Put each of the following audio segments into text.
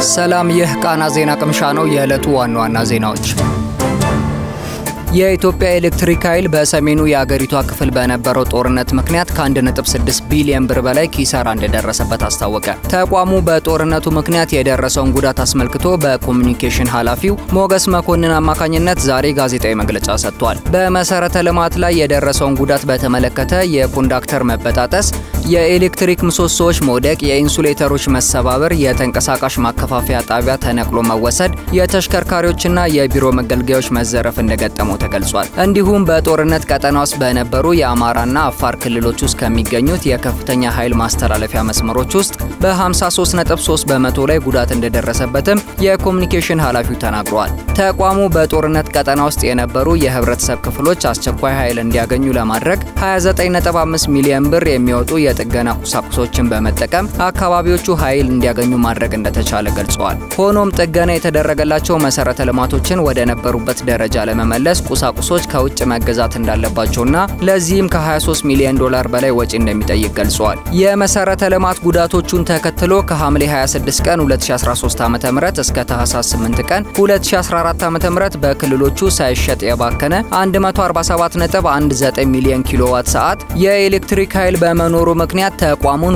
ሰላም፣ ይህ ቃና ዜና ቅምሻ ነው። የዕለቱ ዋና ዋና ዜናዎች የኢትዮጵያ ኤሌክትሪክ ኃይል በሰሜኑ የአገሪቷ ክፍል በነበረው ጦርነት ምክንያት ከ1.6 ቢሊዮን ብር በላይ ኪሳራ እንደደረሰበት አስታወቀ። ተቋሙ በጦርነቱ ምክንያት የደረሰውን ጉዳት አስመልክቶ በኮሚኒኬሽን ኃላፊው ሞገስ መኮንን አማካኝነት ዛሬ ጋዜጣዊ መግለጫ ሰጥቷል። በመሰረተ ልማት ላይ የደረሰውን ጉዳት በተመለከተ የኮንዳክተር መበጣጠስ፣ የኤሌክትሪክ ምሰሶዎች መውደቅ፣ የኢንሱሌተሮች መሰባበር፣ የተንቀሳቃሽ ማከፋፈያ ጣቢያ ተነቅሎ መወሰድ፣ የተሽከርካሪዎችና የቢሮ መገልገያዎች መዘረፍ እንደገጠመው ተገልጿል። እንዲሁም በጦርነት ቀጠና ውስጥ በነበሩ የአማራና አፋር ክልሎች ውስጥ ከሚገኙት የከፍተኛ ኃይል ማስተላለፊያ መስመሮች ውስጥ በ53.3 በመቶ ላይ ጉዳት እንደደረሰበትም የኮሚኒኬሽን ኃላፊው ተናግረዋል። ተቋሙ በጦርነት ቀጠና ውስጥ የነበሩ የህብረተሰብ ክፍሎች አስቸኳይ ኃይል እንዲያገኙ ለማድረግ 29.5 ሚሊዮን ብር የሚወጡ የጥገና ቁሳቁሶችን በመጠቀም አካባቢዎቹ ኃይል እንዲያገኙ ማድረግ እንደተቻለ ገልጸዋል። ሆኖም ጥገና የተደረገላቸው መሰረተ ልማቶችን ወደ ነበሩበት ደረጃ ለመመለስ ቁሳቁሶች ከውጭ መገዛት እንዳለባቸውና ለዚህም ከ23 ሚሊዮን ዶላር በላይ ወጪ እንደሚጠይቅ ገልጸዋል። የመሰረተ ልማት ጉዳቶቹን ተከትሎ ከሐምሌ 26 ቀን 2013 ዓ.ም እስከ ታህሳስ 8 ቀን 2014 ዓ.ም በክልሎቹ ሳይሸጥ የባከነ 147.19 ሚሊዮን ኪሎዋት ሰዓት የኤሌክትሪክ ኃይል በመኖሩ ምክንያት ተቋሙን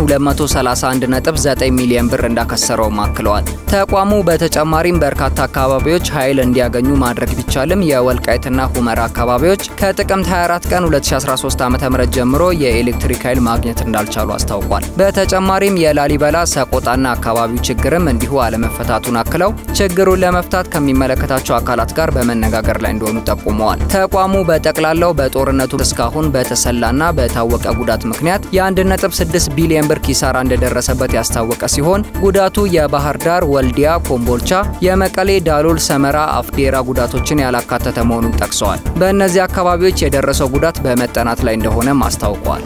231.9 ሚሊዮን ብር እንዳከሰረውም አክለዋል። ተቋሙ በተጨማሪም በርካታ አካባቢዎች ኃይል እንዲያገኙ ማድረግ ቢቻልም የወልቃይትና ሁመራ አካባቢዎች ከጥቅምት 24 ቀን 2013 ዓ.ም ጀምሮ የኤሌክትሪክ ኃይል ማግኘት እንዳልቻሉ አስታውቋል። በተጨማሪም የላሊበላ ሰቆጣና አካባቢው ችግርም እንዲሁ አለመፈታቱን አክለው ችግሩን ለመፍታት ከሚመለከታቸው አካላት ጋር በመነጋገር ላይ እንደሆኑ ጠቁመዋል። ተቋሙ በጠቅላላው በጦርነቱ እስካሁን በተሰላና በታወቀ ጉዳት ምክንያት የ1.6 ቢሊዮን ብር ኪሳራ እንደደረሰበት ያስታወቀ ሲሆን ጉዳቱ የባህር ዳር፣ ወልዲያ፣ ኮምቦልቻ፣ የመቀሌ፣ ዳሎል፣ ሰመራ፣ አፍዴራ ጉዳቶችን ያላካተተ መሆኑን ጠቅሰዋል። በእነዚህ አካባቢዎች የደረሰው ጉዳት በመጠናት ላይ እንደሆነም አስታውቋል።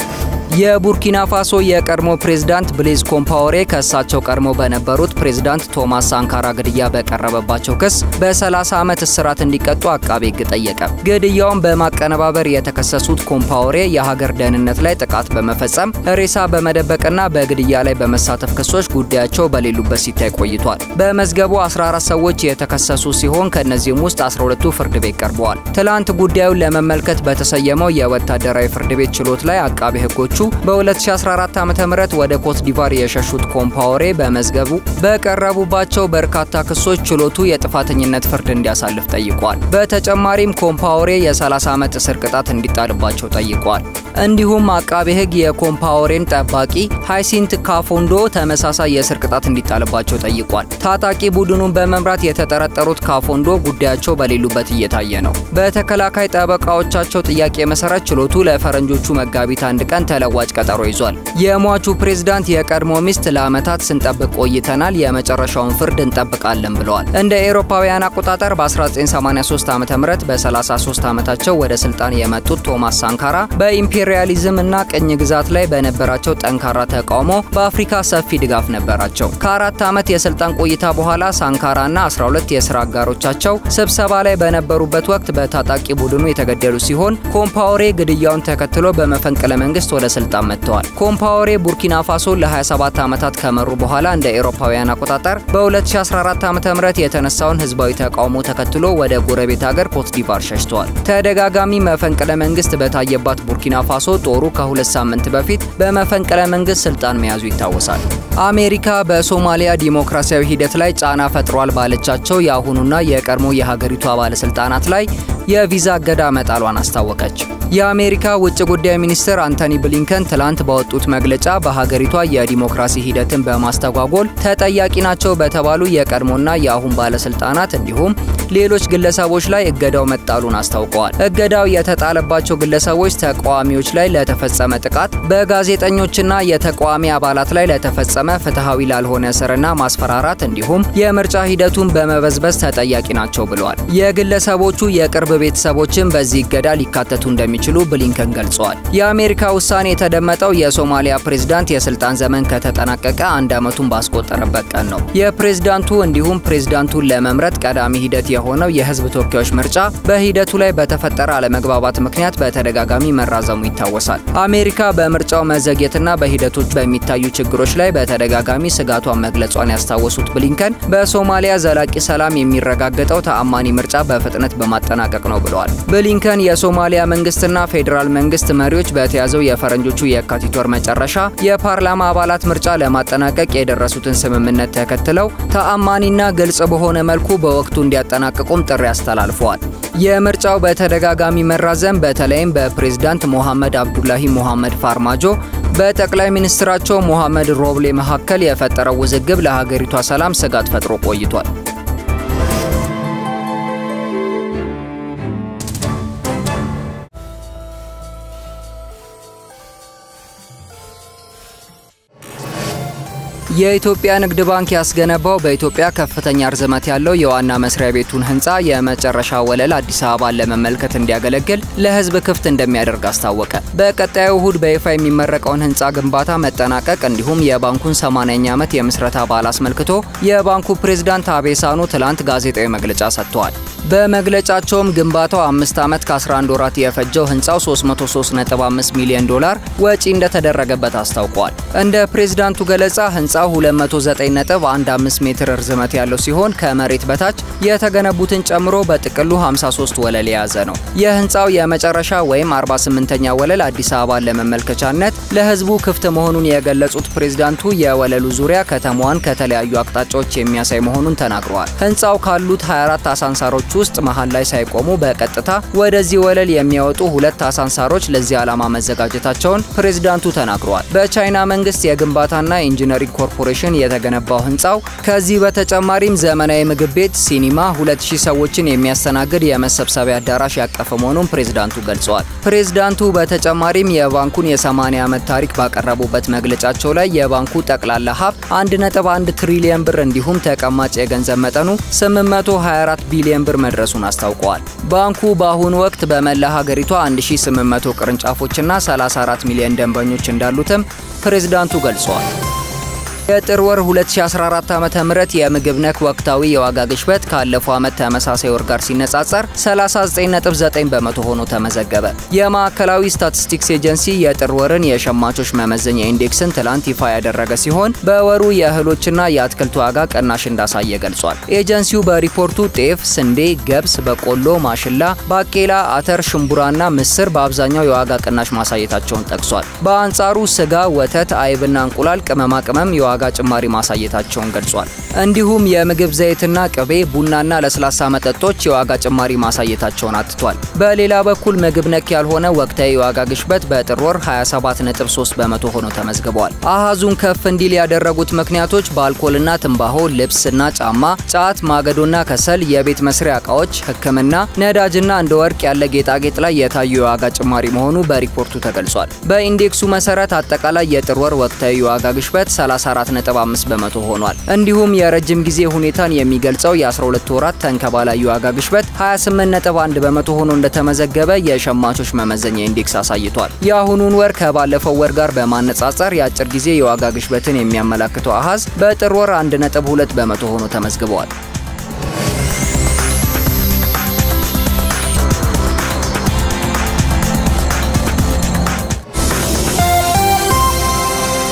የቡርኪና ፋሶ የቀድሞ ፕሬዝዳንት ብሌዝ ኮምፓወሬ ከእሳቸው ቀድሞ በነበሩት ፕሬዝዳንት ቶማስ ሳንካራ ግድያ በቀረበባቸው ክስ በ30 ዓመት እስራት እንዲቀጡ አቃቤ ሕግ ጠየቀ። ግድያውን በማቀነባበር የተከሰሱት ኮምፓወሬ የሀገር ደህንነት ላይ ጥቃት በመፈጸም ሬሳ በመደበቅና በግድያ ላይ በመሳተፍ ክሶች ጉዳያቸው በሌሉበት ሲታይ ቆይቷል። በመዝገቡ 14 ሰዎች የተከሰሱ ሲሆን ከእነዚህም ውስጥ 12ቱ ፍርድ ቤት ቀርበዋል። ትላንት ጉዳዩን ለመመልከት በተሰየመው የወታደራዊ ፍርድ ቤት ችሎት ላይ አቃቤ ሕጎቹ በ2014 ዓ.ም ወደ ኮት ዲቫር የሸሹት ኮምፓወሬ በመዝገቡ በቀረቡባቸው በርካታ ክሶች ችሎቱ የጥፋተኝነት ፍርድ እንዲያሳልፍ ጠይቋል። በተጨማሪም ኮምፓወሬ የ30 ዓመት እስር ቅጣት እንዲጣልባቸው ጠይቋል። እንዲሁም አቃቤ ሕግ የኮምፓወሬን ጠባቂ ሃይሲንት ካፎንዶ ተመሳሳይ የእስር ቅጣት እንዲጣልባቸው ጠይቋል። ታጣቂ ቡድኑን በመምራት የተጠረጠሩት ካፎንዶ ጉዳያቸው በሌሉበት እየታየ ነው። በተከላካይ ጠበቃዎቻቸው ጥያቄ መሰረት ችሎቱ ለፈረንጆቹ መጋቢት አንድ ቀን ተለዋጭ ቀጠሮ ይዟል። የሟቹ ፕሬዝዳንት የቀድሞ ሚስት ለዓመታት ስንጠብቅ ቆይተናል፣ የመጨረሻውን ፍርድ እንጠብቃለን ብለዋል። እንደ ኤሮፓውያን አቆጣጠር በ1983 ዓ ም በ33 ዓመታቸው ወደ ስልጣን የመጡት ቶማስ ሳንካራ በኢምፔሪያሊዝም እና ቅኝ ግዛት ላይ በነበራቸው ጠንካራ ተቃውሞ በአፍሪካ ሰፊ ድጋፍ ነበራቸው። ከአራት ዓመት የስልጣን ቆይታ በኋላ ሳንካራና 12 የስራ አጋሮቻቸው ስብሰባ ላይ በነበሩበት ወቅት በታጣቂ ቡድኑ የተገደሉ ሲሆን ኮምፓወሬ ግድያውን ተከትሎ በመፈንቅለ መንግስት ወደ ስልጣን መጥተዋል። ኮምፓወሬ ቡርኪና ፋሶ ለ27 ዓመታት ከመሩ በኋላ እንደ ኤሮፓውያን አቆጣጠር በ2014 ዓ.ም የተነሳውን ህዝባዊ ተቃውሞ ተከትሎ ወደ ጎረቤት ሀገር ኮትዲቫር ሸሽተዋል። ተደጋጋሚ መፈንቅለ መንግስት በታየባት ቡርኪና ፋሶ ጦሩ ከሁለት ሳምንት በፊት በመፈንቅለ መንግስት ስልጣን መያዙ ይታወሳል። አሜሪካ በሶማሊያ ዲሞክራሲያዊ ሂደት ላይ ጫና ፈጥሯል ባለቻቸው የአሁኑና የቀድሞ የሀገሪቷ ባለስልጣናት ላይ የቪዛ እገዳ መጣሏን አስታወቀች። የአሜሪካ ውጭ ጉዳይ ሚኒስትር አንቶኒ ብሊንከን ትላንት ባወጡት መግለጫ በሀገሪቷ የዲሞክራሲ ሂደትን በማስተጓጎል ተጠያቂ ናቸው በተባሉ የቀድሞና የአሁን ባለስልጣናት እንዲሁም ሌሎች ግለሰቦች ላይ እገዳው መጣሉን አስታውቀዋል። እገዳው የተጣለባቸው ግለሰቦች ተቃዋሚዎች ላይ ለተፈጸመ ጥቃት፣ በጋዜጠኞችና የተቃዋሚ አባላት ላይ ለተፈጸመ ፍትሐዊ ላልሆነ እስርና ማስፈራራት እንዲሁም የምርጫ ሂደቱን በመበዝበዝ ተጠያቂ ናቸው ብለዋል። የግለሰቦቹ የቅርብ ቤተሰቦችም በዚህ እገዳ ሊካተቱ እንደሚችሉ ብሊንከን ገልጸዋል። የአሜሪካ ውሳኔ የተደመጠው የሶማሊያ ፕሬዝዳንት የስልጣን ዘመን ከተጠናቀቀ አንድ ዓመቱን ባስቆጠረበት ቀን ነው። የፕሬዝዳንቱ እንዲሁም ፕሬዝዳንቱን ለመምረጥ ቀዳሚ ሂደት የሆነው የህዝብ ተወካዮች ምርጫ በሂደቱ ላይ በተፈጠረ አለመግባባት ምክንያት በተደጋጋሚ መራዘሙ ይታወሳል። አሜሪካ በምርጫው መዘግየትና በሂደቶች በሚታዩ ችግሮች ላይ በተደጋጋሚ ስጋቷን መግለጿን ያስታወሱት ብሊንከን በሶማሊያ ዘላቂ ሰላም የሚረጋገጠው ተአማኒ ምርጫ በፍጥነት በማጠናቀቅ ነው ብለዋል። ብሊንከን የሶማሊያ መንግስትና ፌዴራል መንግስት መሪዎች በተያዘው የፈረንጆቹ የካቲት ወር መጨረሻ የፓርላማ አባላት ምርጫ ለማጠናቀቅ የደረሱትን ስምምነት ተከትለው ተአማኒና ግልጽ በሆነ መልኩ በወቅቱ እንዲያጠናቅቁም ጥሪ አስተላልፈዋል። የምርጫው በተደጋጋሚ መራዘም በተለይም በፕሬዝዳንት ሞሐመድ አብዱላሂ ሞሐመድ ፋርማጆ በጠቅላይ ሚኒስትራቸው ሞሐመድ ሮብሌ መካከል የፈጠረው ውዝግብ ለሀገሪቷ ሰላም ስጋት ፈጥሮ ቆይቷል። የኢትዮጵያ ንግድ ባንክ ያስገነባው በኢትዮጵያ ከፍተኛ ርዝመት ያለው የዋና መስሪያ ቤቱን ህንፃ የመጨረሻ ወለል አዲስ አበባን ለመመልከት እንዲያገለግል ለህዝብ ክፍት እንደሚያደርግ አስታወቀ። በቀጣዩ እሁድ በይፋ የሚመረቀውን ህንፃ ግንባታ መጠናቀቅ እንዲሁም የባንኩን 80ኛ ዓመት የምስረታ በዓል አስመልክቶ የባንኩ ፕሬዝዳንት አቤሳኖ ትላንት ጋዜጣዊ መግለጫ ሰጥተዋል። በመግለጫቸውም ግንባታው አምስት ዓመት ከ11 ወራት የፈጀው ህንፃው 335 ሚሊዮን ዶላር ወጪ እንደተደረገበት አስታውቀዋል። እንደ ፕሬዝዳንቱ ገለጻ ህንፃው 209.15 ሜትር ርዝመት ያለው ሲሆን ከመሬት በታች የተገነቡትን ጨምሮ በጥቅሉ 53 ወለል የያዘ ነው። የህንፃው የመጨረሻ ወይም 48ኛ ወለል አዲስ አበባን ለመመልከቻነት ለህዝቡ ክፍት መሆኑን የገለጹት ፕሬዝዳንቱ የወለሉ ዙሪያ ከተማዋን ከተለያዩ አቅጣጫዎች የሚያሳይ መሆኑን ተናግረዋል። ህንፃው ካሉት 24 አሳንሳሮች ውስጥ መሃል ላይ ሳይቆሙ በቀጥታ ወደዚህ ወለል የሚያወጡ ሁለት አሳንሳሮች ለዚህ ዓላማ መዘጋጀታቸውን ፕሬዝዳንቱ ተናግረዋል። በቻይና መንግስት የግንባታና ኢንጂነሪንግ ኮርፖሬሽን የተገነባው ህንፃው ከዚህ በተጨማሪም ዘመናዊ ምግብ ቤት፣ ሲኒማ፣ 2000 ሰዎችን የሚያስተናግድ የመሰብሰቢያ አዳራሽ ያቀፈ መሆኑን ፕሬዝዳንቱ ገልጸዋል። ፕሬዝዳንቱ በተጨማሪም የባንኩን የ80 ዓመት ታሪክ ባቀረቡበት መግለጫቸው ላይ የባንኩ ጠቅላላ ሀብት 1.1 ትሪሊየን ብር እንዲሁም ተቀማጭ የገንዘብ መጠኑ 824 ቢሊዮን ብር መድረሱን አስታውቀዋል። ባንኩ በአሁኑ ወቅት በመላ ሀገሪቷ 1800 ቅርንጫፎችና 34 ሚሊዮን ደንበኞች እንዳሉትም ፕሬዝዳንቱ ገልጸዋል። የጥር ወር 2014 ዓ.ም የምግብ ነክ ወቅታዊ የዋጋ ግሽበት ካለፈው ዓመት ተመሳሳይ ወር ጋር ሲነጻጸር 39.9 በመቶ ሆኖ ተመዘገበ። የማዕከላዊ ስታቲስቲክስ ኤጀንሲ የጥር ወርን የሸማቾች መመዘኛ ኢንዴክስን ትላንት ይፋ ያደረገ ሲሆን በወሩ የእህሎችና የአትክልት ዋጋ ቅናሽ እንዳሳየ ገልጿል። ኤጀንሲው በሪፖርቱ ጤፍ፣ ስንዴ፣ ገብስ፣ በቆሎ፣ ማሽላ፣ ባቄላ፣ አተር፣ ሽምቡራና ምስር በአብዛኛው የዋጋ ቅናሽ ማሳየታቸውን ጠቅሷል። በአንጻሩ ስጋ፣ ወተት፣ አይብና እንቁላል፣ ቅመማ ቅመም የዋጋ ጭማሪ ማሳየታቸውን ገልጿል። እንዲሁም የምግብ ዘይትና ቅቤ፣ ቡናና ለስላሳ መጠጦች የዋጋ ጭማሪ ማሳየታቸውን አትቷል። በሌላ በኩል ምግብ ነክ ያልሆነ ወቅታዊ የዋጋ ግሽበት በጥር ወር 27.3 በመቶ ሆኖ ተመዝግበዋል። አሃዙን ከፍ እንዲል ያደረጉት ምክንያቶች በአልኮልና ትንባሆ፣ ልብስና ጫማ፣ ጫት፣ ማገዶና ከሰል፣ የቤት መስሪያ እቃዎች፣ ሕክምና፣ ነዳጅና እንደ ወርቅ ያለ ጌጣጌጥ ላይ የታዩ የዋጋ ጭማሪ መሆኑ በሪፖርቱ ተገልጿል። በኢንዴክሱ መሰረት አጠቃላይ የጥር ወር ወቅታዊ የዋጋ ግሽበት 34.5 በመቶ ሆኗል። እንዲሁም የረጅም ጊዜ ሁኔታን የሚገልጸው የ12 ወራት ተንከባላይ የዋጋ ግሽበት 28.1 በመቶ ሆኖ እንደተመዘገበ የሸማቾች መመዘኛ ኢንዴክስ አሳይቷል። የአሁኑን ወር ከባለፈው ወር ጋር በማነጻጸር የአጭር ጊዜ የዋጋ ግሽበትን የሚያመላክተው አሃዝ በጥር ወር 1.2 በመቶ ሆኖ ተመዝግበዋል።